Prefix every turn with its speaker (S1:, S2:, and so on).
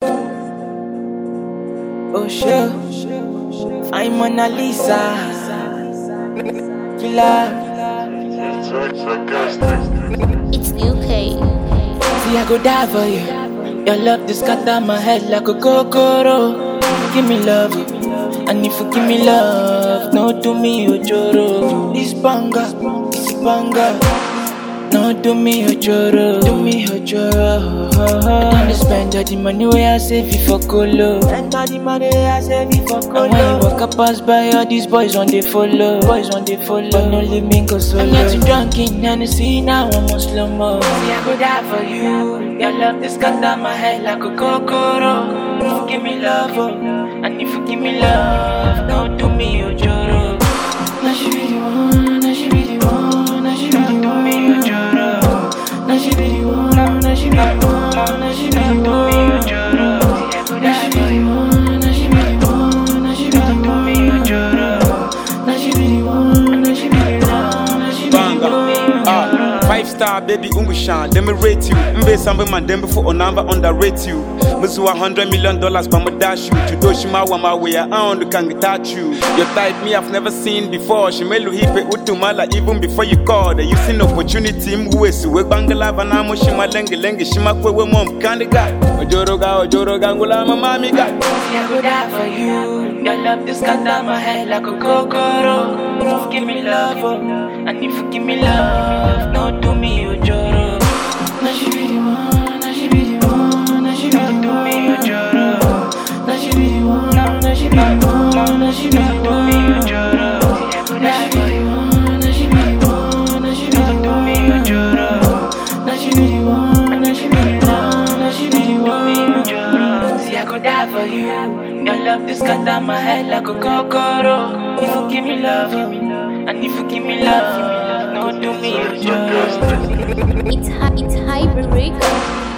S1: Oh sure, I'm Mona Lisa. Killer.
S2: It's UK.
S1: See, I go die for you. Your love just scatter my head like a kokoro. Give me love, and if you give me love, no do me ojoro. This banga, this banga. No do me ojoro, do me ojoro. Don't spend all the money where I save it for colo. Spend all the money where I save it for colo. And when you walk up pass by, all these boys on they follow. Boys on they follow. But no leave me go solo. I'm not too drunk in Hennessy, now I'm on slow mo. See, I go die for you. Your love this cut down my head like a kokoro. If you give me love, oh, and if you give me love, don't do me ojoro. Now she be the one, now she be the one, now she be the one. me ojoro. Now she be the one, now she be the one, now she be the one. Now she be the one, now she be the one, now she be the one. Now she be the one, now she be the one, now she be the
S3: Banga.
S1: one.
S3: Ah, five star baby umushan, them me rate you. Mbe sambe man them before or number underrate you. Musu a hundred million dollars but me dash you. To do shima wa my way, I on can touch you. Your type me I've never seen before. She melu hipe utumala even before you called. You seen opportunity mwesi we bangala vanamo shima lenge lenge shima kwe we mom kandiga. Ojoro ga ojoro ga ngula mama ga.
S1: See, I go die for you. Your love just cut down my head like a kokoro. If you give me love, oh, and if you give me love, no do me ojoro. Now she be the one, now she be the one, now she be the one. Do me ojoro. Now she be the one, now she be the one, now she be the one. Do me ojoro. Now she be the one, now she be the one, now she be the one. Do me ojoro. Now she be the one, now she be the one, now she be the one. See, I go die for you. Your love just cut down my head like a kokoro. If you give me love, and if you give me love, no do me ojoro.
S2: It's, hy- it's Hyper Record.